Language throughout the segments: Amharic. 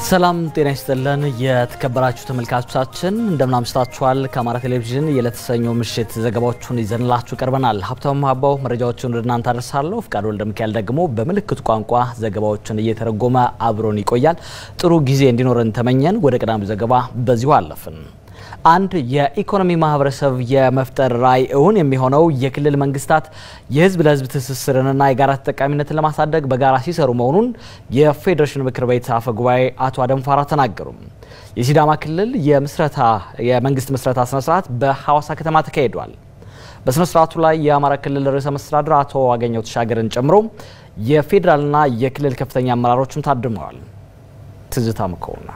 ሰላም ጤና ይስጥልን። የተከበራችሁ ተመልካቾቻችን እንደምን አምሽታችኋል? ከአማራ ቴሌቪዥን የለተሰኞ ምሽት ዘገባዎቹን ይዘንላችሁ ቀርበናል። ሀብታሙ ሀባው መረጃዎቹን ወደ እናንተ አደርሳለሁ። ፍቃድ ወልደ ሚካኤል ደግሞ በምልክቱ ቋንቋ ዘገባዎችን እየተረጎመ አብሮን ይቆያል። ጥሩ ጊዜ እንዲኖረን ተመኘን። ወደ ቀዳሚው ዘገባ በዚሁ አለፍን። አንድ የኢኮኖሚ ማህበረሰብ የመፍጠር ራዕይ እውን የሚሆነው የክልል መንግስታት የህዝብ ለህዝብ ትስስርንና የጋራ ተጠቃሚነትን ለማሳደግ በጋራ ሲሰሩ መሆኑን የፌዴሬሽን ምክር ቤት አፈ ጉባኤ አቶ አደም ፋራ ተናገሩ። የሲዳማ ክልል የምስረታ የመንግስት ምስረታ ስነ ስርዓት በሐዋሳ ከተማ ተካሂዷል። በስነ ስርዓቱ ላይ የአማራ ክልል ርዕሰ መስተዳድር አቶ አገኘሁ ተሻገርን ጨምሮ የፌዴራልና የክልል ከፍተኛ አመራሮችም ታድመዋል። ትዝታ መኮንን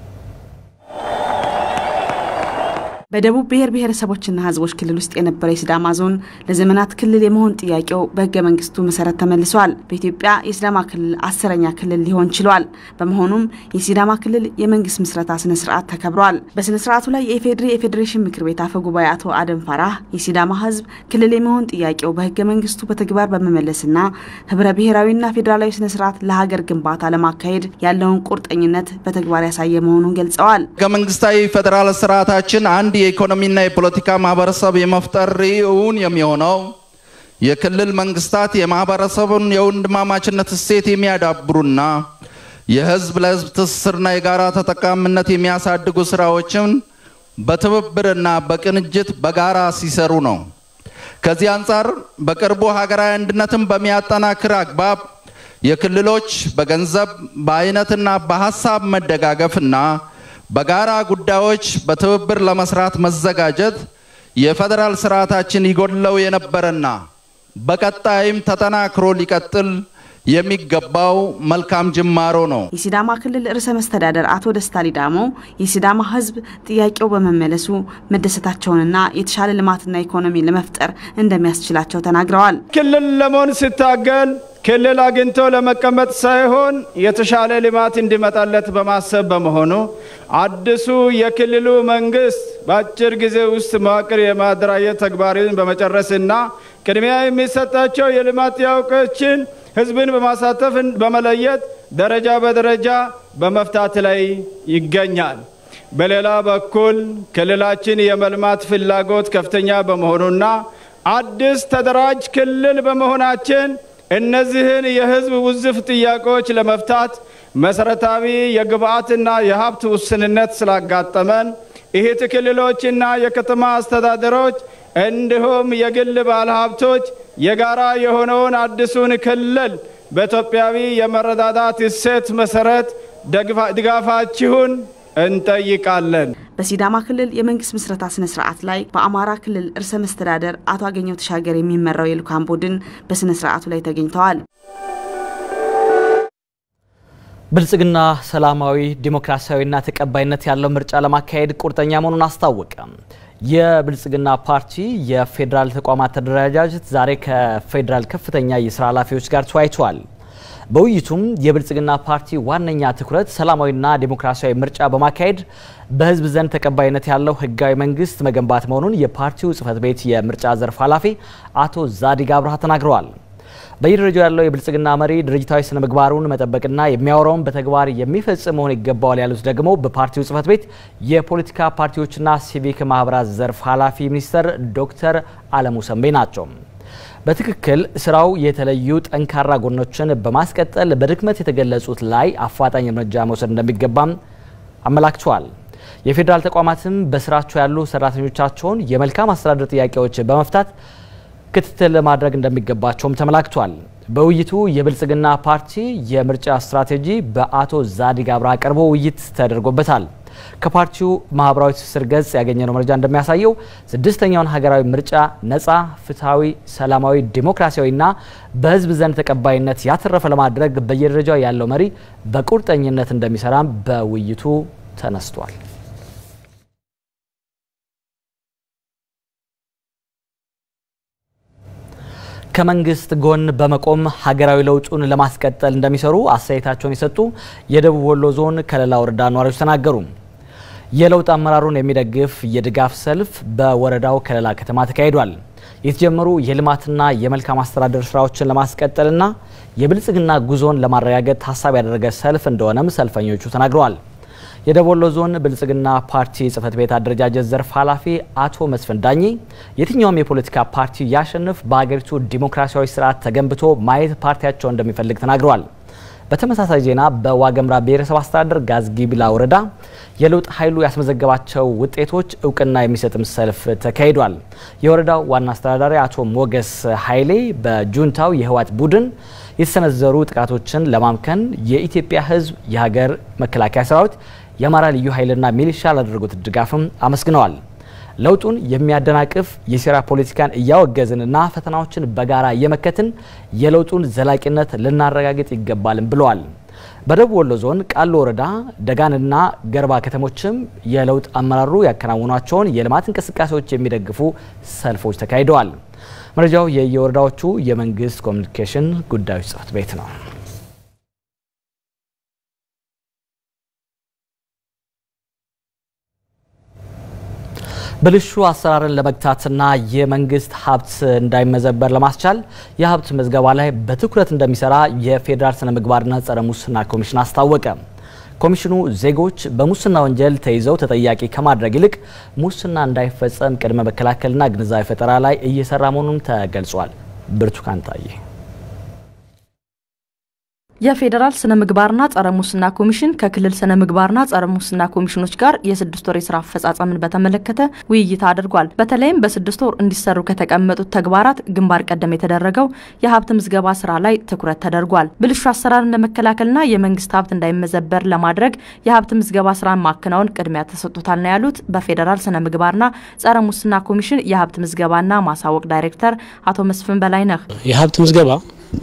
በደቡብ ብሔር ብሔረሰቦችና ህዝቦች ክልል ውስጥ የነበረው የሲዳማ ዞን ለዘመናት ክልል የመሆን ጥያቄው በህገ መንግስቱ መሰረት ተመልሷል። በኢትዮጵያ የሲዳማ ክልል አስረኛ ክልል ሊሆን ችሏል። በመሆኑም የሲዳማ ክልል የመንግስት ምስረታ ስነ ስርዓት ተከብሯል። በስነ ስርዓቱ ላይ የኢፌዴሪ የፌዴሬሽን ምክር ቤት አፈ ጉባኤ አቶ አደም ፋራህ የሲዳማ ህዝብ ክልል የመሆን ጥያቄው በህገ መንግስቱ በተግባር በመመለስና ህብረ ብሔራዊና ፌዴራላዊ ስነ ስርዓት ለሀገር ግንባታ ለማካሄድ ያለውን ቁርጠኝነት በተግባር ያሳየ መሆኑን ገልጸዋል። ህገ መንግስታዊ ፌዴራል ስርዓታችን አንድ የኢኮኖሚና የፖለቲካ ማህበረሰብ የመፍጠር እውን የሚሆነው የክልል መንግስታት የማህበረሰቡን የወንድማማችነት እሴት የሚያዳብሩና የህዝብ ለህዝብ ትስስርና የጋራ ተጠቃሚነት የሚያሳድጉ ስራዎችን በትብብርና በቅንጅት በጋራ ሲሰሩ ነው። ከዚህ አንጻር በቅርቡ ሀገራዊ አንድነትን በሚያጠናክር አግባብ የክልሎች በገንዘብ በአይነትና በሀሳብ መደጋገፍና በጋራ ጉዳዮች በትብብር ለመስራት መዘጋጀት የፌዴራል ስርዓታችን ይጎድለው የነበረና በቀጣይም ተጠናክሮ ሊቀጥል የሚገባው መልካም ጅማሮ ነው። የሲዳማ ክልል ርዕሰ መስተዳደር አቶ ደስታ ሊዳሞ የሲዳማ ህዝብ ጥያቄው በመመለሱ መደሰታቸውንና የተሻለ ልማትና ኢኮኖሚ ለመፍጠር እንደሚያስችላቸው ተናግረዋል። ክልል ለመሆን ሲታገል ክልል አግኝቶ ለመቀመጥ ሳይሆን የተሻለ ልማት እንዲመጣለት በማሰብ በመሆኑ አዲሱ የክልሉ መንግስት በአጭር ጊዜ ውስጥ መዋቅር የማደራጀት ተግባርን በመጨረስና ቅድሚያ የሚሰጣቸው የልማት ጥያቄዎችን ህዝብን በማሳተፍ በመለየት ደረጃ በደረጃ በመፍታት ላይ ይገኛል። በሌላ በኩል ክልላችን የመልማት ፍላጎት ከፍተኛ በመሆኑና አዲስ ተደራጅ ክልል በመሆናችን እነዚህን የህዝብ ውዝፍ ጥያቄዎች ለመፍታት መሰረታዊ የግብአትና የሀብት ውስንነት ስላጋጠመን እህት ክልሎችና የከተማ አስተዳደሮች እንዲሁም የግል ባለሀብቶች የጋራ የሆነውን አዲሱን ክልል በኢትዮጵያዊ የመረዳዳት እሴት መሰረት ድጋፋችሁን እንጠይቃለን። በሲዳማ ክልል የመንግስት ምስረታ ስነ ስርዓት ላይ በአማራ ክልል ርዕሰ መስተዳደር አቶ አገኘሁ ተሻገር የሚመራው የልኡካን ቡድን በስነ ስርዓቱ ላይ ተገኝተዋል። ብልጽግና ሰላማዊ ዲሞክራሲያዊና ተቀባይነት ያለው ምርጫ ለማካሄድ ቁርጠኛ መሆኑን አስታወቀ። የብልጽግና ፓርቲ የፌዴራል ተቋማት ተደረጃጀት ዛሬ ከፌዴራል ከፍተኛ የስራ ኃላፊዎች ጋር ተወያይተዋል። በውይይቱም የብልጽግና ፓርቲ ዋነኛ ትኩረት ሰላማዊና ዴሞክራሲያዊ ምርጫ በማካሄድ በህዝብ ዘንድ ተቀባይነት ያለው ህጋዊ መንግስት መገንባት መሆኑን የፓርቲው ጽህፈት ቤት የምርጫ ዘርፍ ኃላፊ አቶ ዛዲግ አብርሃ ተናግረዋል። በየደረጃው ያለው የብልጽግና መሪ ድርጅታዊ ስነ ምግባሩን መጠበቅና የሚያወራውን በተግባር የሚፈጽም መሆን ይገባዋል ያሉት ደግሞ በፓርቲው ጽህፈት ቤት የፖለቲካ ፓርቲዎችና ሲቪክ ማህበራት ዘርፍ ኃላፊ ሚኒስተር ዶክተር አለሙ ሰንቤ ናቸው። በትክክል ስራው የተለዩ ጠንካራ ጎኖችን በማስቀጠል በድክመት የተገለጹት ላይ አፋጣኝ እርምጃ መውሰድ እንደሚገባም አመላክተዋል። የፌዴራል ተቋማትም በስራቸው ያሉ ሰራተኞቻቸውን የመልካም አስተዳደር ጥያቄዎች በመፍታት ክትትል ማድረግ እንደሚገባቸውም ተመላክቷል። በውይይቱ የብልጽግና ፓርቲ የምርጫ ስትራቴጂ በአቶ ዛዲግ አብርሃ ቀርቦ ውይይት ተደርጎበታል። ከፓርቲው ማህበራዊ ትስስር ገጽ ያገኘነው መረጃ እንደሚያሳየው ስድስተኛውን ሀገራዊ ምርጫ ነፃ፣ ፍትሐዊ፣ ሰላማዊ፣ ዲሞክራሲያዊና በህዝብ ዘንድ ተቀባይነት ያተረፈ ለማድረግ በየደረጃው ያለው መሪ በቁርጠኝነት እንደሚሰራም በውይይቱ ተነስቷል። ከመንግስት ጎን በመቆም ሀገራዊ ለውጡን ለማስቀጠል እንደሚሰሩ አስተያየታቸውን የሰጡ የደቡብ ወሎ ዞን ከለላ ወረዳ ነዋሪዎች ተናገሩ። የለውጥ አመራሩን የሚደግፍ የድጋፍ ሰልፍ በወረዳው ከለላ ከተማ ተካሂዷል። የተጀመሩ የልማትና የመልካም አስተዳደር ስራዎችን ለማስቀጠልና የብልጽግና ጉዞን ለማረጋገጥ ታሳቢ ያደረገ ሰልፍ እንደሆነም ሰልፈኞቹ ተናግረዋል። የደቡብ ወሎ ዞን ብልጽግና ፓርቲ ጽህፈት ቤት አደረጃጀት ዘርፍ ኃላፊ አቶ መስፍን ዳኜ የትኛውም የፖለቲካ ፓርቲ ያሸንፍ በሀገሪቱ ዲሞክራሲያዊ ስርዓት ተገንብቶ ማየት ፓርቲያቸው እንደሚፈልግ ተናግረዋል። በተመሳሳይ ዜና በዋገምራ ብሔረሰብ አስተዳደር ጋዝጊቢላ ወረዳ የለውጥ ኃይሉ ያስመዘገባቸው ውጤቶች እውቅና የሚሰጥም ሰልፍ ተካሂዷል። የወረዳው ዋና አስተዳዳሪ አቶ ሞገስ ኃይሌ በጁንታው የህወሓት ቡድን የተሰነዘሩ ጥቃቶችን ለማምከን የኢትዮጵያ ህዝብ፣ የሀገር መከላከያ ሰራዊት፣ የአማራ ልዩ ኃይልና ሚሊሻ ላደረጉት ድጋፍም አመስግነዋል። ለውጡን የሚያደናቅፍ የሴራ ፖለቲካን እያወገዝንና ፈተናዎችን በጋራ እየመከትን የለውጡን ዘላቂነት ልናረጋግጥ ይገባልም ብለዋል። በደቡብ ወሎ ዞን ቃሉ ወረዳ ደጋንና ገርባ ከተሞችም የለውጥ አመራሩ ያከናውኗቸውን የልማት እንቅስቃሴዎች የሚደግፉ ሰልፎች ተካሂደዋል። መረጃው የየወረዳዎቹ የመንግስት ኮሚኒኬሽን ጉዳዮች ጽህፈት ቤት ነው። ብልሹ አሰራርን ለመግታትና የመንግስት ሀብት እንዳይመዘበር ለማስቻል የሀብት ምዝገባ ላይ በትኩረት እንደሚሰራ የፌዴራል ስነ ምግባርና ጸረ ሙስና ኮሚሽን አስታወቀ። ኮሚሽኑ ዜጎች በሙስና ወንጀል ተይዘው ተጠያቂ ከማድረግ ይልቅ ሙስና እንዳይፈጸም ቅድመ መከላከልና ግንዛቤ ፈጠራ ላይ እየሰራ መሆኑን ተገልጿል። ብርቱካን ታዬ የፌዴራል ስነ ምግባርና ጸረ ሙስና ኮሚሽን ከክልል ስነ ምግባርና ጸረ ሙስና ኮሚሽኖች ጋር የስድስት ወር የስራ አፈጻጸምን በተመለከተ ውይይት አድርጓል። በተለይም በስድስት ወር እንዲሰሩ ከተቀመጡት ተግባራት ግንባር ቀደም የተደረገው የሀብት ምዝገባ ስራ ላይ ትኩረት ተደርጓል። ብልሹ አሰራርን ለመከላከልና የመንግስት ሀብት እንዳይመዘበር ለማድረግ የሀብት ምዝገባ ስራን ማከናወን ቅድሚያ ተሰጥቶታል ነው ያሉት በፌዴራል ስነ ምግባርና ጸረ ሙስና ኮሚሽን የሀብት ምዝገባና ማሳወቅ ዳይሬክተር አቶ መስፍን በላይነህ የሀብት ምዝገባ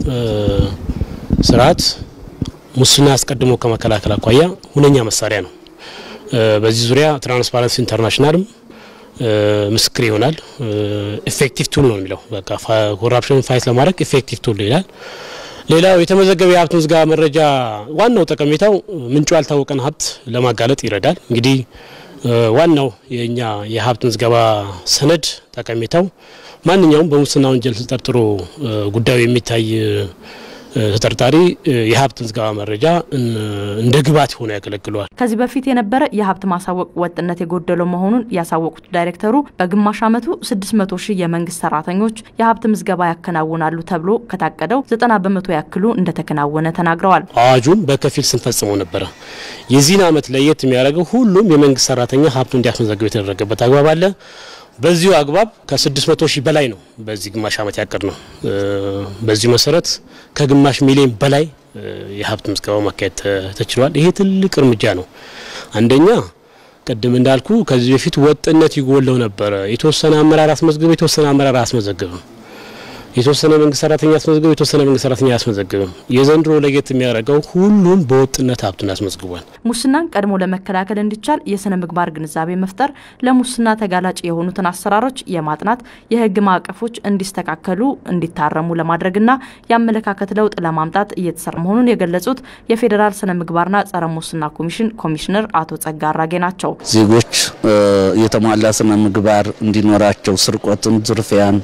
ስርዓት ሙስና አስቀድሞ ከመከላከል አኳያ ሁነኛ መሳሪያ ነው። በዚህ ዙሪያ ትራንስፓረንሲ ኢንተርናሽናልም ምስክር ይሆናል። ኢፌክቲቭ ቱል ነው የሚለው በቃ ኮራፕሽን ፋይት ለማድረግ ኢፌክቲቭ ቱል ይላል። ሌላው የተመዘገበ የሀብት ምዝገባ መረጃ ዋናው ጠቀሜታው ምንጩ ያልታወቀን ሀብት ለማጋለጥ ይረዳል። እንግዲህ ዋናው የእኛ የሀብት ምዝገባ ሰነድ ጠቀሜታው ማንኛውም በሙስና ወንጀል ተጠርጥሮ ጉዳዩ የሚታይ ተጠርጣሪ የሀብት ምዝገባ መረጃ እንደ ግብዓት ሆኖ ያገለግለዋል። ከዚህ በፊት የነበረ የሀብት ማሳወቅ ወጥነት የጎደለው መሆኑን ያሳወቁት ዳይሬክተሩ በግማሽ ዓመቱ 600 ሺህ የመንግስት ሰራተኞች የሀብት ምዝገባ ያከናውናሉ ተብሎ ከታቀደው 90 በመቶ ያክሉ እንደተከናወነ ተናግረዋል። አዋጁን በከፊል ስንፈጽመው ነበረ። የዚህን ዓመት ለየት የሚያደርገው ሁሉም የመንግስት ሰራተኛ ሀብቱ እንዲያስመዘግብ የተደረገበት አግባብ አለ። በዚሁ አግባብ ከ600 ሺህ በላይ ነው በዚህ ግማሽ ዓመት ያቀድ ነው። በዚሁ መሰረት ከግማሽ ሚሊዮን በላይ የሀብት ምዝገባ ማካሄድ ተችሏል። ይሄ ትልቅ እርምጃ ነው። አንደኛ ቅድም እንዳልኩ ከዚህ በፊት ወጥነት ይጎለው ነበረ። የተወሰነ አመራር አስመዝግበ የተወሰነ አመራር አያስመዘግብም። የተወሰነ መንግስት ሰራተኛ ያስመዘግበው የተወሰነ መንግስት ሰራተኛ አያስመዘግብም። የዘንድሮ ለየት የሚያደርገው ሁሉም በወጥነት ሀብቱን ያስመዝግቧል። ሙስናን ቀድሞ ለመከላከል እንዲቻል የስነ ምግባር ግንዛቤ መፍጠር፣ ለሙስና ተጋላጭ የሆኑትን አሰራሮች የማጥናት የህግ ማዕቀፎች እንዲስተካከሉ እንዲታረሙ ለማድረግና የአመለካከት ለውጥ ለማምጣት እየተሰራ መሆኑን የገለጹት የፌዴራል ስነ ምግባርና ጸረ ሙስና ኮሚሽን ኮሚሽነር አቶ ጸጋ አራጌ ናቸው። ዜጎች የተሟላ ስነ ምግባር እንዲኖራቸው ስርቆትን፣ ዝርፊያን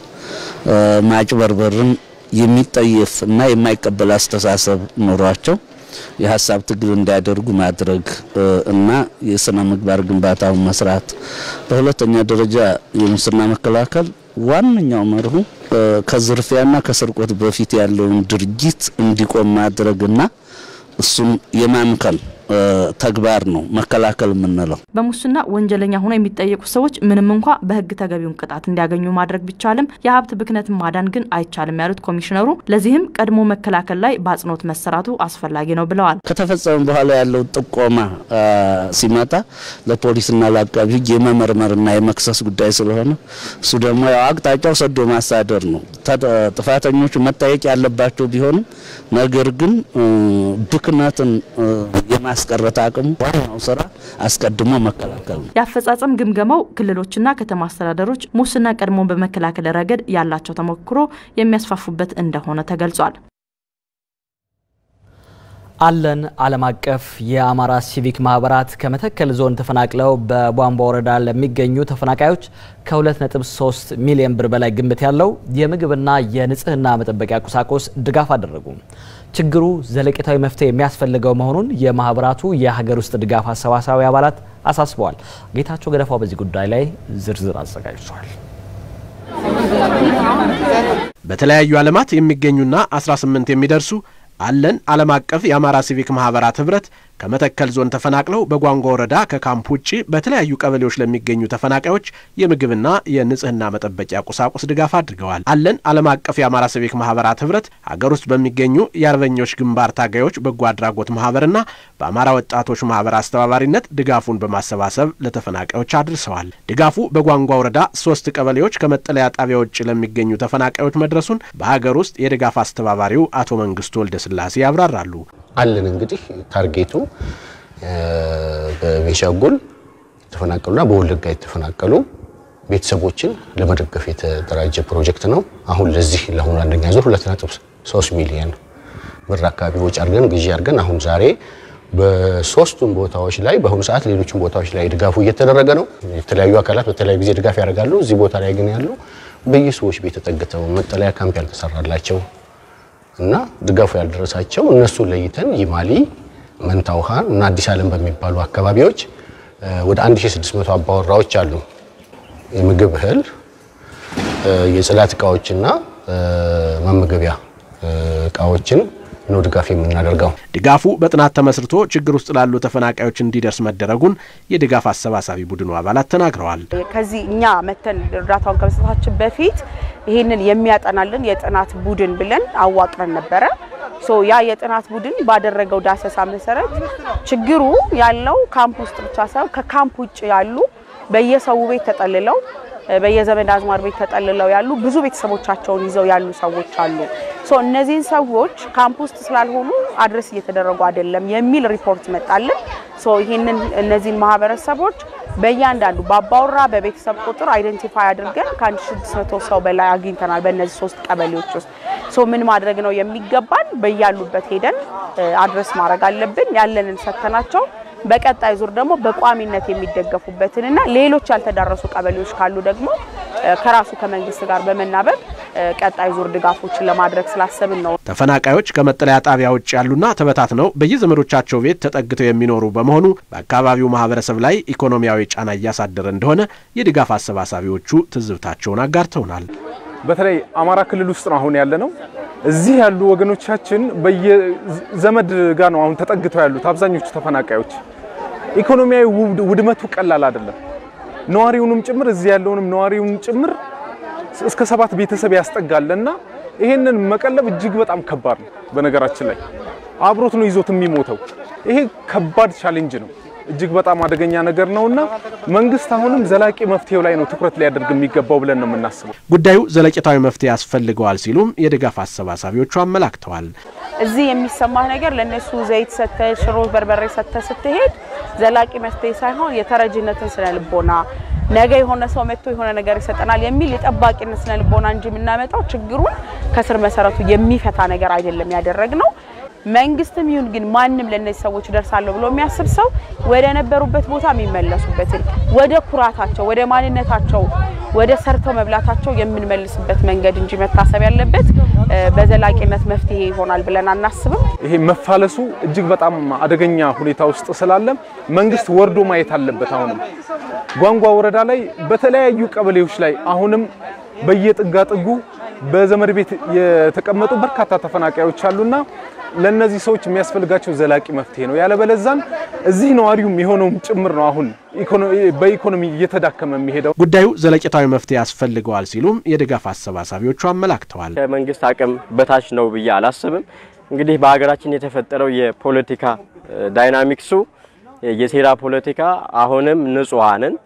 ማጭበርበርን የሚጠየፍ እና የማይቀበል አስተሳሰብ ኖሯቸው የሀሳብ ትግል እንዲያደርጉ ማድረግ እና የስነ ምግባር ግንባታውን መስራት። በሁለተኛ ደረጃ የሙስና መከላከል ዋነኛው መርሁ ከዝርፊያና ከስርቆት በፊት ያለውን ድርጊት እንዲቆም ማድረግና እሱን የማምከል ተግባር ነው መከላከል የምንለው። በሙስና ወንጀለኛ ሆነው የሚጠየቁ ሰዎች ምንም እንኳ በሕግ ተገቢውን ቅጣት እንዲያገኙ ማድረግ ቢቻልም የሀብት ብክነትን ማዳን ግን አይቻልም ያሉት ኮሚሽነሩ፣ ለዚህም ቀድሞ መከላከል ላይ በአጽንኦት መሰራቱ አስፈላጊ ነው ብለዋል። ከተፈጸመ በኋላ ያለው ጥቆማ ሲመጣ ለፖሊስና ለአቃቢ ሕግ የመመርመርና የመክሰስ ጉዳይ ስለሆነ እሱ ደግሞ ያው አቅጣጫው ሰዶ ማሳደር ነው። ጥፋተኞቹ መጠየቅ ያለባቸው ቢሆንም ነገር ግን ብክነትን የማስቀረት አቅሙ ዋናው ስራ አስቀድሞ መከላከል ነው። የአፈጻጸም ግምገማው ክልሎችና ከተማ አስተዳደሮች ሙስና ቀድሞ በመከላከል ረገድ ያላቸው ተሞክሮ የሚያስፋፉበት እንደሆነ ተገልጿል። አለን ዓለም አቀፍ የአማራ ሲቪክ ማህበራት ከመተከል ዞን ተፈናቅለው በቧንቧ ወረዳ ለሚገኙ ተፈናቃዮች ከ2.3 ሚሊዮን ብር በላይ ግምት ያለው የምግብና የንጽህና መጠበቂያ ቁሳቁስ ድጋፍ አደረጉ። ችግሩ ዘለቄታዊ መፍትሄ የሚያስፈልገው መሆኑን የማህበራቱ የሀገር ውስጥ ድጋፍ አሰባሳቢ አባላት አሳስበዋል። ጌታቸው ገደፋው በዚህ ጉዳይ ላይ ዝርዝር አዘጋጅቷል። በተለያዩ ዓለማት የሚገኙና 18 የሚደርሱ አለን ዓለም አቀፍ የአማራ ሲቪክ ማህበራት ህብረት ከመተከል ዞን ተፈናቅለው በጓንጓ ወረዳ ከካምፕ ውጭ በተለያዩ ቀበሌዎች ለሚገኙ ተፈናቃዮች የምግብና የንጽህና መጠበቂያ ቁሳቁስ ድጋፍ አድርገዋል። አለን ዓለም አቀፍ የአማራ ሲቪክ ማህበራት ህብረት ሀገር ውስጥ በሚገኙ የአርበኞች ግንባር ታጋዮች በጎ አድራጎት ማህበርና በአማራ ወጣቶች ማህበር አስተባባሪነት ድጋፉን በማሰባሰብ ለተፈናቃዮች አድርሰዋል። ድጋፉ በጓንጓ ወረዳ ሶስት ቀበሌዎች ከመጠለያ ጣቢያ ውጭ ለሚገኙ ተፈናቃዮች መድረሱን በሀገር ውስጥ የድጋፍ አስተባባሪው አቶ መንግስቱ ወልደ ስላሴ ያብራራሉ። አለን እንግዲህ ታርጌቱ በቤንሻንጉል የተፈናቀሉና በወለጋ የተፈናቀሉ ቤተሰቦችን ለመደገፍ የተደራጀ ፕሮጀክት ነው። አሁን ለዚህ ለአሁኑ አንደኛ ዙር 2.3 ሚሊዮን ብር አካባቢ ወጪ አድርገን ግዢ አድርገን አሁን ዛሬ በሶስቱም ቦታዎች ላይ በአሁኑ ሰዓት ሌሎችም ቦታዎች ላይ ድጋፉ እየተደረገ ነው። የተለያዩ አካላት በተለያዩ ጊዜ ድጋፍ ያደርጋሉ። እዚህ ቦታ ላይ ግን ያሉ በየሰዎች ቤት ተጠግተው መጠለያ ካምፕ ያልተሰራላቸው እና ድጋፉ ያልደረሳቸው እነሱ ለይተን ይማሊ፣ መንታ ውሃ እና አዲስ ዓለም በሚባሉ አካባቢዎች ወደ 1600 አባወራዎች አሉ። የምግብ እህል፣ የጽዳት እቃዎችና መመገቢያ እቃዎችን ነው ድጋፍ የምናደርገው። ድጋፉ በጥናት ተመስርቶ ችግር ውስጥ ላሉ ተፈናቃዮች እንዲደርስ መደረጉን የድጋፍ አሰባሳቢ ቡድኑ አባላት ተናግረዋል። ከዚህ እኛ መተን እርዳታውን ከመስጠታችን በፊት ይህንን የሚያጠናልን የጥናት ቡድን ብለን አዋቅረን ነበረ። ሶ ያ የጥናት ቡድን ባደረገው ዳሰሳ መሰረት ችግሩ ያለው ካምፕ ውስጥ ብቻ ሳይሆን ከካምፕ ውጭ ያሉ በየሰው ቤት ተጠልለው በየዘመድ አዝማር ቤት ተጠልለው ያሉ ብዙ ቤተሰቦቻቸውን ይዘው ያሉ ሰዎች አሉ። ሶ እነዚህን ሰዎች ካምፕ ውስጥ ስላልሆኑ አድረስ እየተደረጉ አይደለም የሚል ሪፖርት መጣልን። ሶ ይህንን እነዚህን ማህበረሰቦች በእያንዳንዱ በአባወራ በቤተሰብ ቁጥር አይደንቲፋይ አድርገን ከ1600 ሰው በላይ አግኝተናል። በእነዚህ ሶስት ቀበሌዎች ውስጥ ሶ ምን ማድረግ ነው የሚገባን? በያሉበት ሄደን አድረስ ማድረግ አለብን። ያለንን ሰተናቸው በቀጣይ ዙር ደግሞ በቋሚነት የሚደገፉበትንና ሌሎች ያልተዳረሱ ቀበሌዎች ካሉ ደግሞ ከራሱ ከመንግስት ጋር በመናበብ ቀጣይ ዙር ድጋፎችን ለማድረግ ስላሰብን ነው። ተፈናቃዮች ከመጠለያ ጣቢያ ውጭ ያሉና ተበታትነው በየዘመዶቻቸው ቤት ተጠግተው የሚኖሩ በመሆኑ በአካባቢው ማህበረሰብ ላይ ኢኮኖሚያዊ ጫና እያሳደረ እንደሆነ የድጋፍ አሰባሳቢዎቹ ትዝብታቸውን አጋርተውናል። በተለይ አማራ ክልል ውስጥ ነው አሁን ያለ ነው። እዚህ ያሉ ወገኖቻችን በየዘመድ ጋር ነው አሁን ተጠግተው ያሉት አብዛኞቹ ተፈናቃዮች። ኢኮኖሚያዊ ውድመቱ ቀላል አይደለም። ነዋሪውንም ጭምር እዚህ ያለውንም ነዋሪውን ጭምር እስከ ሰባት ቤተሰብ ያስጠጋል እና ይሄንን መቀለብ እጅግ በጣም ከባድ ነው። በነገራችን ላይ አብሮት ነው ይዞት የሚሞተው። ይሄ ከባድ ቻሌንጅ ነው። እጅግ በጣም አደገኛ ነገር ነውና መንግስት አሁንም ዘላቂ መፍትሄው ላይ ነው ትኩረት ሊያደርግ የሚገባው ብለን ነው የምናስበው። ጉዳዩ ዘለቄታዊ መፍትሄ ያስፈልገዋል ሲሉም የድጋፍ አሰባሳቢዎቹ አመላክተዋል። እዚህ የሚሰማህ ነገር ለእነሱ ዘይት ሰተ ሽሮ በርበሬ ሰተ ስትሄድ ዘላቂ መፍትሄ ሳይሆን የተረጅነትን ስነ ልቦና ነገ የሆነ ሰው መጥቶ የሆነ ነገር ይሰጠናል የሚል የጠባቂነት ስነ ልቦና እንጂ የምናመጣው ችግሩን ከስር መሰረቱ የሚፈታ ነገር አይደለም ያደረግ ነው። መንግስትም ይሁን ግን ማንም ለእነዚህ ሰዎች ደርሳለሁ ብሎ የሚያስብ ሰው ወደ ነበሩበት ቦታ የሚመለሱበትን ወደ ኩራታቸው፣ ወደ ማንነታቸው፣ ወደ ሰርተው መብላታቸው የምንመልስበት መንገድ እንጂ መታሰብ ያለበት በዘላቂነት መፍትሄ ይሆናል ብለን አናስብም። ይሄ መፋለሱ እጅግ በጣም አደገኛ ሁኔታ ውስጥ ስላለ መንግስት ወርዶ ማየት አለበት። አሁንም ጓንጓ ወረዳ ላይ በተለያዩ ቀበሌዎች ላይ አሁንም በየጥጋጥጉ በዘመድ ቤት የተቀመጡ በርካታ ተፈናቃዮች አሉና ለነዚህ ሰዎች የሚያስፈልጋቸው ዘላቂ መፍትሄ ነው። ያለበለዛን እዚህ ነዋሪውም የሆነውም ጭምር ነው አሁን በኢኮኖሚ እየተዳከመ የሚሄደው። ጉዳዩ ዘለቄታዊ መፍትሄ ያስፈልገዋል ሲሉም የድጋፍ አሰባሳቢዎቹ አመላክተዋል። ከመንግስት አቅም በታች ነው ብዬ አላስብም። እንግዲህ በሀገራችን የተፈጠረው የፖለቲካ ዳይናሚክሱ የሴራ ፖለቲካ አሁንም ንጹሐንን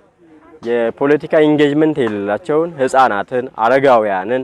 የፖለቲካ ኢንጌጅመንት የሌላቸውን ህጻናትን፣ አረጋውያንን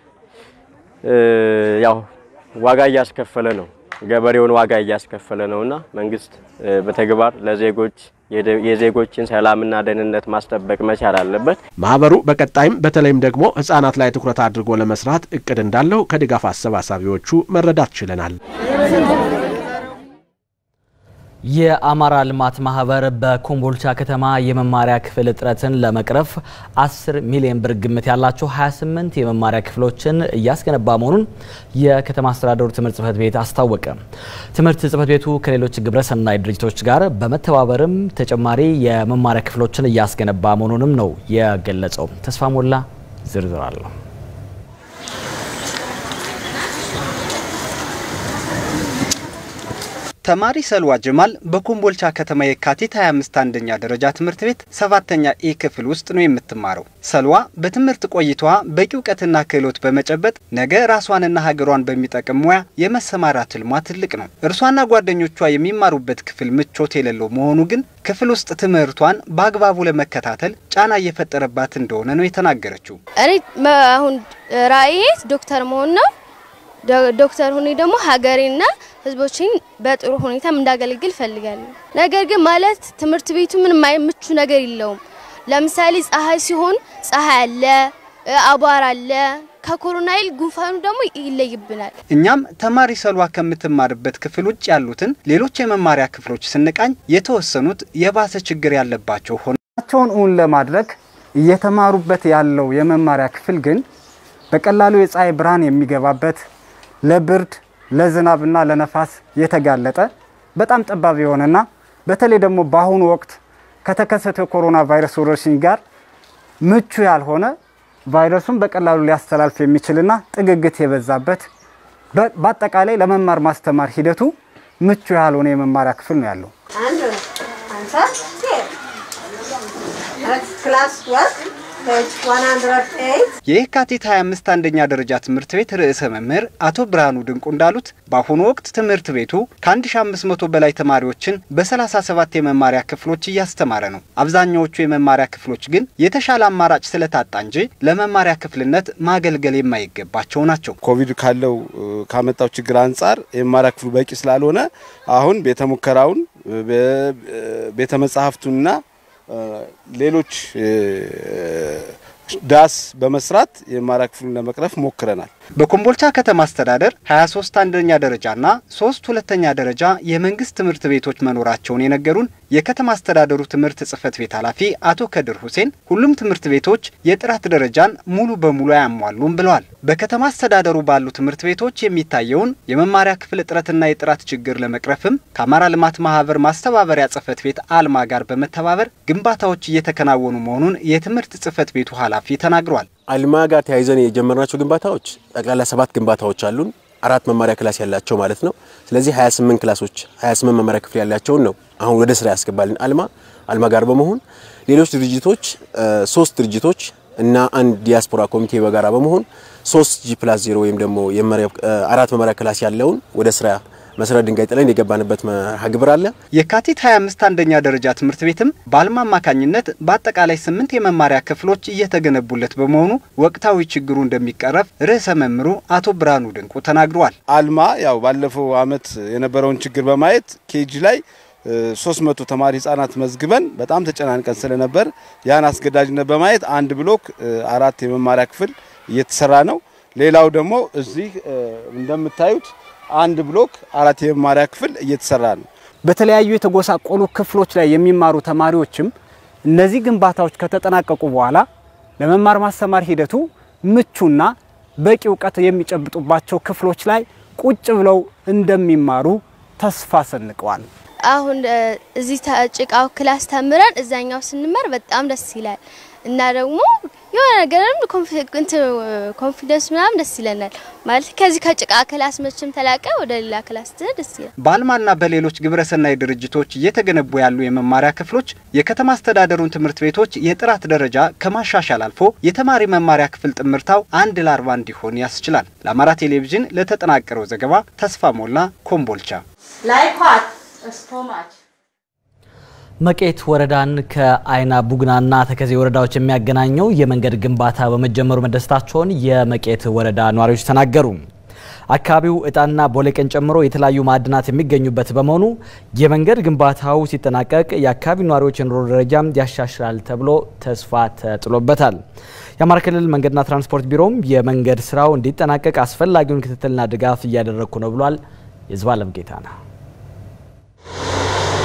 ያው ዋጋ እያስከፈለ ነው። ገበሬውን ዋጋ እያስከፈለ ነውና መንግስት በተግባር ለዜጎች የዜጎችን ሰላምና ደህንነት ማስጠበቅ መቻል አለበት። ማህበሩ በቀጣይም በተለይም ደግሞ ህጻናት ላይ ትኩረት አድርጎ ለመስራት እቅድ እንዳለው ከድጋፍ አሰባሳቢዎቹ መረዳት ችለናል። የአማራ ልማት ማህበር በኮምቦልቻ ከተማ የመማሪያ ክፍል እጥረትን ለመቅረፍ 10 ሚሊዮን ብር ግምት ያላቸው 28 የመማሪያ ክፍሎችን እያስገነባ መሆኑን የከተማ አስተዳደሩ ትምህርት ጽህፈት ቤት አስታወቀ። ትምህርት ጽህፈት ቤቱ ከሌሎች ግብረሰናይ ድርጅቶች ጋር በመተባበርም ተጨማሪ የመማሪያ ክፍሎችን እያስገነባ መሆኑንም ነው የገለጸው። ተስፋ ሞላ ዝርዝር አለው። ተማሪ ሰልዋ ጀማል በኮምቦልቻ ከተማ የካቲት 25 አንደኛ ደረጃ ትምህርት ቤት ሰባተኛ ኤ ክፍል ውስጥ ነው የምትማረው። ሰልዋ በትምህርት ቆይታዋ በቂ እውቀትና ክህሎት በመጨበጥ ነገ ራሷንና ሀገሯን በሚጠቅም ሙያ የመሰማራት ህልሟ ትልቅ ነው። እርሷና ጓደኞቿ የሚማሩበት ክፍል ምቾት የሌለው መሆኑ ግን ክፍል ውስጥ ትምህርቷን በአግባቡ ለመከታተል ጫና እየፈጠረባት እንደሆነ ነው የተናገረችው። እኔ አሁን ራእዬ ዶክተር መሆን ነው። ዶክተር ሁኔ ደግሞ ሀገሬና ህዝቦችን በጥሩ ሁኔታ እንዳገለግል ፈልጋለሁ። ነገር ግን ማለት ትምህርት ቤቱ ምንም ምቹ ነገር የለውም። ለምሳሌ ፀሐይ ሲሆን ፀሐይ አለ፣ አቧራ አለ። ከኮሮና ይል ጉንፋኑ ደግሞ ይለይብናል። እኛም ተማሪ ሰልዋ ከምትማርበት ክፍል ውጭ ያሉትን ሌሎች የመማሪያ ክፍሎች ስንቃኝ የተወሰኑት የባሰ ችግር ያለባቸው ሆናቸውን እውን ለማድረግ እየተማሩበት ያለው የመማሪያ ክፍል ግን በቀላሉ የፀሐይ ብርሃን የሚገባበት ለብርድ ለዝናብና ለነፋስ የተጋለጠ በጣም ጠባብ የሆነና በተለይ ደግሞ በአሁኑ ወቅት ከተከሰተው የኮሮና ቫይረስ ወረርሽኝ ጋር ምቹ ያልሆነ ቫይረሱን በቀላሉ ሊያስተላልፍ የሚችልና ጥግግት የበዛበት በአጠቃላይ ለመማር ማስተማር ሂደቱ ምቹ ያልሆነ የመማሪያ ክፍል ነው ያለው። የየካቲት 25 አንደኛ ደረጃ ትምህርት ቤት ርዕሰ መምህር አቶ ብርሃኑ ድንቁ እንዳሉት በአሁኑ ወቅት ትምህርት ቤቱ ከ1500 በላይ ተማሪዎችን በ37 የመማሪያ ክፍሎች እያስተማረ ነው። አብዛኛዎቹ የመማሪያ ክፍሎች ግን የተሻለ አማራጭ ስለታጣ እንጂ ለመማሪያ ክፍልነት ማገልገል የማይገባቸው ናቸው። ኮቪድ ካለው ካመጣው ችግር አንጻር የመማሪያ ክፍሉ በቂ ስላልሆነ አሁን ቤተ ሙከራውን ቤተ መጻሕፍቱንና ሌሎች ዳስ በመስራት የመማሪያ ክፍሉን ለመቅረፍ ሞክረናል። በኮምቦልቻ ከተማ አስተዳደር 23 አንደኛ ደረጃና ሶስት ሁለተኛ ደረጃ የመንግስት ትምህርት ቤቶች መኖራቸውን የነገሩን የከተማ አስተዳደሩ ትምህርት ጽህፈት ቤት ኃላፊ አቶ ከድር ሁሴን ሁሉም ትምህርት ቤቶች የጥራት ደረጃን ሙሉ በሙሉ አያሟሉም ብለዋል። በከተማ አስተዳደሩ ባሉ ትምህርት ቤቶች የሚታየውን የመማሪያ ክፍል እጥረትና የጥራት ችግር ለመቅረፍም ከአማራ ልማት ማህበር ማስተባበሪያ ጽህፈት ቤት አልማ ጋር በመተባበር ግንባታዎች እየተከናወኑ መሆኑን የትምህርት ጽህፈት ቤቱ ኃላፊ ተናግሯል። አልማ ጋር ተያይዘን የጀመርናቸው ግንባታዎች ጠቅላላ ሰባት ግንባታዎች አሉን። አራት መማሪያ ክላስ ያላቸው ማለት ነው። ስለዚህ 28 ክላሶች 28 መማሪያ ክፍል ያላቸውን ነው አሁን ወደ ስራ ያስገባልን አልማ አልማ ጋር በመሆን ሌሎች ድርጅቶች ሶስት ድርጅቶች እና አንድ ዲያስፖራ ኮሚቴ በጋራ በመሆን ሶስት ጂ ፕላስ ዜሮ ወይም ደግሞ አራት መማሪያ ክላስ ያለውን ወደ ስራ መሰረት ድንጋይ ጥለን የገባንበት መርሃ ግብር አለ። የካቲት 25 አንደኛ ደረጃ ትምህርት ቤትም በአልማ አማካኝነት በአጠቃላይ ስምንት የመማሪያ ክፍሎች እየተገነቡለት በመሆኑ ወቅታዊ ችግሩ እንደሚቀረፍ ርዕሰ መምህሩ አቶ ብርሃኑ ድንቁ ተናግረዋል። አልማ ያው ባለፈው አመት የነበረውን ችግር በማየት ኬጂ ላይ 300 ተማሪ ህጻናት መዝግበን በጣም ተጨናንቀን ስለነበር ያን አስገዳጅነት በማየት አንድ ብሎክ አራት የመማሪያ ክፍል እየተሰራ ነው። ሌላው ደግሞ እዚህ እንደምታዩት አንድ ብሎክ አራት የመማሪያ ክፍል እየተሰራ ነው። በተለያዩ የተጎሳቆሉ ክፍሎች ላይ የሚማሩ ተማሪዎችም እነዚህ ግንባታዎች ከተጠናቀቁ በኋላ ለመማር ማስተማር ሂደቱ ምቹና በቂ እውቀት የሚጨብጡባቸው ክፍሎች ላይ ቁጭ ብለው እንደሚማሩ ተስፋ ሰንቀዋል። አሁን እዚህ ጭቃው ክላስ ተምረን እዛኛው ስንመር በጣም ደስ ይላል እና ደግሞ የሆነ ነገርም ኮንፊደንስ ምናምን ደስ ይለናል። ማለት ከዚህ ከጭቃ ክላስ መቼም ተላቀ ወደ ሌላ ክላስ ትሄድ ደስ ይላል። በአልማና በሌሎች ግብረሰናይ ድርጅቶች እየተገነቡ ያሉ የመማሪያ ክፍሎች የከተማ አስተዳደሩን ትምህርት ቤቶች የጥራት ደረጃ ከማሻሻል አልፎ የተማሪ መማሪያ ክፍል ጥምርታው አንድ ለአርባ እንዲሆን ያስችላል። ለአማራ ቴሌቪዥን ለተጠናቀረው ዘገባ ተስፋ ሞላ ኮምቦልቻ። መቄት ወረዳን ከአይና ቡግናና ተከዜ ወረዳዎች የሚያገናኘው የመንገድ ግንባታ በመጀመሩ መደሰታቸውን የመቄት ወረዳ ነዋሪዎች ተናገሩ። አካባቢው እጣንና ቦሌቅን ጨምሮ የተለያዩ ማዕድናት የሚገኙበት በመሆኑ የመንገድ ግንባታው ሲጠናቀቅ የአካባቢው ነዋሪዎች የኑሮ ደረጃም ያሻሽላል ተብሎ ተስፋ ተጥሎበታል። የአማራ ክልል መንገድና ትራንስፖርት ቢሮም የመንገድ ስራው እንዲጠናቀቅ አስፈላጊውን ክትትልና ድጋፍ እያደረግኩ ነው ብሏል። የዝባለም ጌታ ነው።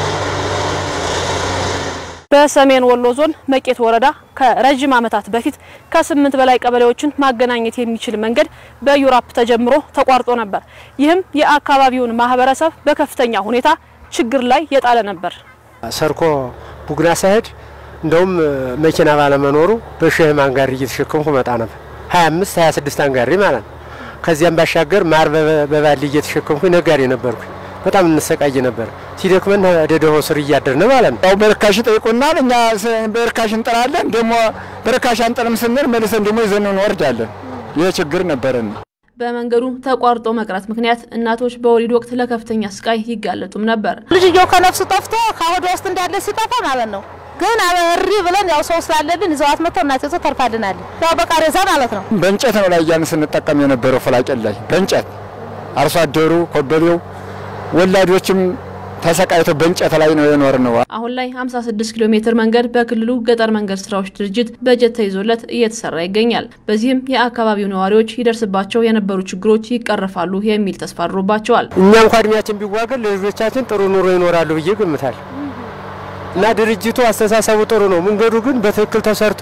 በሰሜን ወሎ ዞን መቄት ወረዳ ከረዥም ዓመታት በፊት ከስምንት በላይ ቀበሌዎችን ማገናኘት የሚችል መንገድ በዩራፕ ተጀምሮ ተቋርጦ ነበር። ይህም የአካባቢውን ማህበረሰብ በከፍተኛ ሁኔታ ችግር ላይ የጣለ ነበር። ሰርኮ ቡግና ሳሄድ እንደውም መኪና ባለመኖሩ በሸህም አንጋሪ እየተሸከምኩ መጣ ነበር። 25 26 አንጋሪ ማለት ነው። ከዚያም ባሻገር ማር በባሊ እየተሸከምኩ ነጋዴ ነበርኩ። በጣም እንሰቃይ ነበር። ሲደክመን ደደሆ ስር እያደርን ማለት ነው። ያው በርካሽ ጠይቁናል። እኛ በርካሽ እንጥራለን። ደግሞ በርካሽ አንጥልም ስንል መልሰን ደግሞ ይዘን እንወርዳለን። ይህ ችግር ነበረን። በመንገዱ ተቋርጦ መቅረት ምክንያት እናቶች በወሊድ ወቅት ለከፍተኛ ስቃይ ይጋለጡም ነበር። ልጅየው ከነፍሱ ጠፍቶ ከሆዷ ውስጥ እንዳለ ሲጠፋ ማለት ነው። ግን እሪ ብለን ያው ሰው ስላለብን ይዘዋት መጥተው እናቴቱ ተርፋልናል። ያው በቃሬዛ ማለት ነው። በእንጨት ነው ላይ እያን ስንጠቀም የነበረው ፍላቄን ላይ በእንጨት አርሶ አደሩ ኮበሌው ወላዶችም ተሰቃይቶ በእንጨት ላይ ነው የኖር ነው። አሁን ላይ 56 ኪሎ ሜትር መንገድ በክልሉ ገጠር መንገድ ስራዎች ድርጅት በጀት ተይዞለት እየተሰራ ይገኛል። በዚህም የአካባቢው ነዋሪዎች ይደርስባቸው የነበሩ ችግሮች ይቀረፋሉ የሚል ተስፋ አድሮባቸዋል። እኛ እንኳ እድሜያችን ቢዋገድ ለልጆቻችን ጥሩ ኑሮ ይኖራሉ ብዬ ገምታል እና ድርጅቱ አስተሳሰቡ ጥሩ ነው። መንገዱ ግን በትክክል ተሰርቶ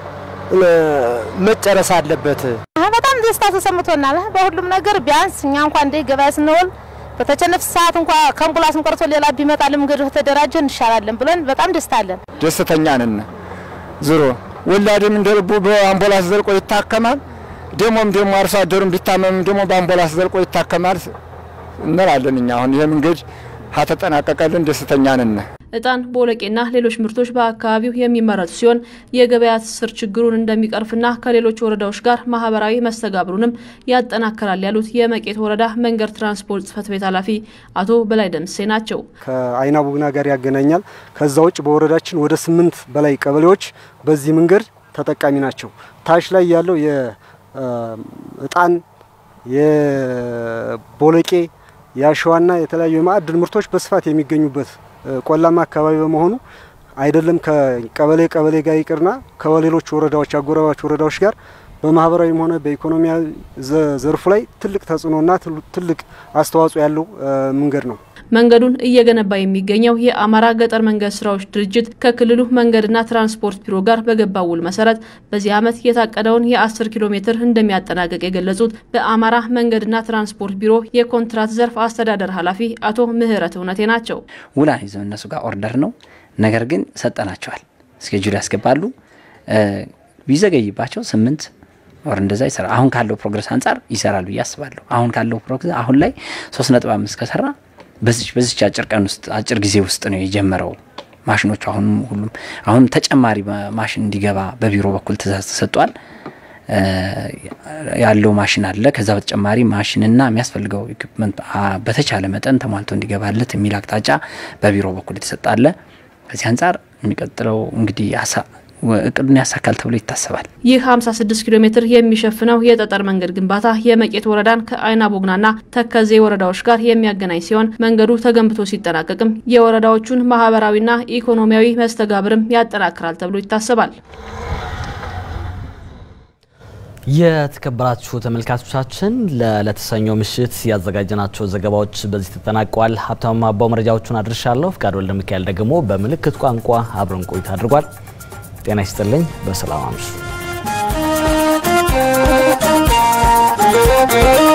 መጨረስ አለበት። በጣም ደስታ ተሰምቶናል። በሁሉም ነገር ቢያንስ እኛ እንኳ እንደ ገበያ ስንውል በተቸነፍ ሰዓት እንኳ ከአምቡላንስም ቀርቶ ሌላ ቢመጣልን መንገዱ ተደራጀ እንሻላለን ብለን በጣም ደስታ አለን። ደስተኛ ነን። ዞሮ ወላድም እንደ ልቡ በአምቡላንስ ዘልቆ ይታከማል። ደሞም ደግሞ አርሶ አደሩም ቢታመም ደግሞ በአምቡላንስ ዘልቆ ይታከማል እንላለን። እኛ አሁን ይሄ መንገድ ከተጠናቀቀልን ደስተኛ ነን። እጣን፣ ቦለቄና ሌሎች ምርቶች በአካባቢው የሚመረቱ ሲሆን የገበያ ትስስር ችግሩን እንደሚቀርፍና ከሌሎች ወረዳዎች ጋር ማህበራዊ መስተጋብሩንም ያጠናክራል ያሉት የመቄት ወረዳ መንገድ ትራንስፖርት ጽሕፈት ቤት ኃላፊ አቶ በላይ ደምሴ ናቸው። ከአይና ቡግና ጋር ያገናኛል። ከዛ ውጭ በወረዳችን ወደ ስምንት በላይ ቀበሌዎች በዚህ መንገድ ተጠቃሚ ናቸው። ታች ላይ ያለው የእጣን የቦለቄ የአሸዋና የተለያዩ የማዕድን ምርቶች በስፋት የሚገኙበት ቆላማ አካባቢ በመሆኑ አይደለም ከቀበሌ ቀበሌ ጋር ይቅርና ከሌሎች ወረዳዎች አጎራባች ወረዳዎች ጋር በማህበራዊም ሆነ በኢኮኖሚያዊ ዘርፉ ላይ ትልቅ ተጽዕኖና ትልቅ አስተዋጽኦ ያለው መንገድ ነው። መንገዱን እየገነባ የሚገኘው የአማራ ገጠር መንገድ ስራዎች ድርጅት ከክልሉ መንገድና ትራንስፖርት ቢሮ ጋር በገባው ውል መሰረት በዚህ ዓመት የታቀደውን የ10 ኪሎ ሜትር እንደሚያጠናቀቅ የገለጹት በአማራ መንገድና ትራንስፖርት ቢሮ የኮንትራት ዘርፍ አስተዳደር ኃላፊ አቶ ምህረት እውነቴ ናቸው። ውላ ይዘው እነሱ ጋር ኦርደር ነው፣ ነገር ግን ሰጠናቸዋል። እስኬጁል ያስገባሉ። ቢዘገይባቸው ስምንት ወር እንደዛ ይሰራ አሁን ካለው ፕሮግረስ አንጻር ይሰራሉ ብዬ አስባለሁ። አሁን ካለው ፕሮግረስ አሁን ላይ ሶስት ነጥብ አምስት ከሰራ በዚች በዚች አጭር ቀን ውስጥ አጭር ጊዜ ውስጥ ነው የጀመረው። ማሽኖቹ አሁን ሁሉም አሁን ተጨማሪ ማሽን እንዲገባ በቢሮ በኩል ትእዛዝ ተሰጥቷል። ያለው ማሽን አለ። ከዛ በተጨማሪ ማሽንና የሚያስፈልገው ኢኩፕመንት በተቻለ መጠን ተሟልቶ እንዲገባለት የሚል አቅጣጫ በቢሮ በኩል የተሰጠ አለ። ከዚህ አንጻር የሚቀጥለው እንግዲህ እቅዱን ያሳካል ተብሎ ይታሰባል። ይህ 56 ኪሎ ሜትር የሚሸፍነው የጠጠር መንገድ ግንባታ የመቄት ወረዳን ከአይና ቦግናና ተከዜ ወረዳዎች ጋር የሚያገናኝ ሲሆን መንገዱ ተገንብቶ ሲጠናቀቅም የወረዳዎቹን ማህበራዊና ኢኮኖሚያዊ መስተጋብርም ያጠናክራል ተብሎ ይታሰባል። የተከበራችሁ ተመልካቾቻችን ለተሰኞ ምሽት ያዘጋጀናቸው ዘገባዎች በዚህ ተጠናቀዋል። ሀብታሙ አባው መረጃዎቹን አድርሻለሁ። ፍቃድ ወልደ ሚካኤል ደግሞ በምልክት ቋንቋ አብረን ቆይታ አድርጓል። ጤና ይስጥልኝ። በሰላም አምሹ።